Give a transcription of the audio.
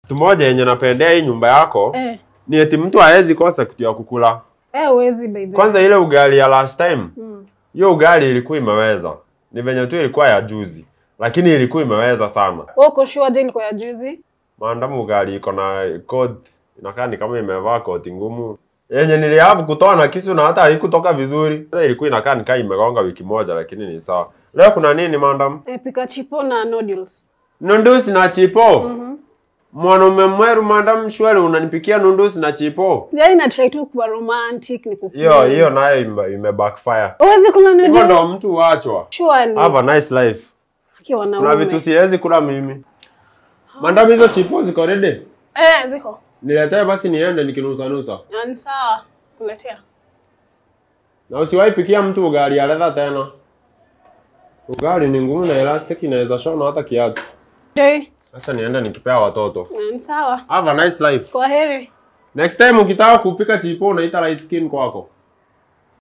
Kitu moja yenye napendea hii nyumba yako Eh. ni eti mtu haezi kosa kitu ya kukula. Eh, uwezi by the way. Kwanza ile ugali ya last time, Mm. hiyo ugali ilikuwa imeweza. Ni venye tu ilikuwa ya juzi, lakini ilikuwa imeweza sana. Wewe uko sure je ilikuwa ya juzi? Maandamu ugali iko na code inakaa ni kama imevaa koti ngumu yenye nilihavu kutoa na kisu na hata haikutoka vizuri. Sasa ilikuwa inakaa nikaa imegonga wiki moja, lakini ni sawa. Leo kuna nini maandamu? Eh, pika chipo na noodles. Nundusi na chipo. Mhm. Mwanaume mweru maandamu shwari, unanipikia nundusi na chipo? Yaani na try tu kuwa romantic ni kukuwa. Hiyo hiyo nayo ime, ime backfire. Uwezi kula Hivyo ndo noodles. mtu huachwa. Surely. Have a nice life. Aki wanaume. Kuna vitu siwezi kula mimi. Maandamu hizo chipo ziko ready? Eh, ziko. Niletee basi niende nikinusa nusa. Na ni sawa. Kuletea. Na usiwahi pikia mtu ugali ya leather tena. Ugali ni ngumu na elastic inaweza shona hata kiatu. Dei. Acha niende nikipea watoto. Na ni sawa. Have a nice life. Kwa heri. Next time ukitaka kupika chipo unaita light skin kwako.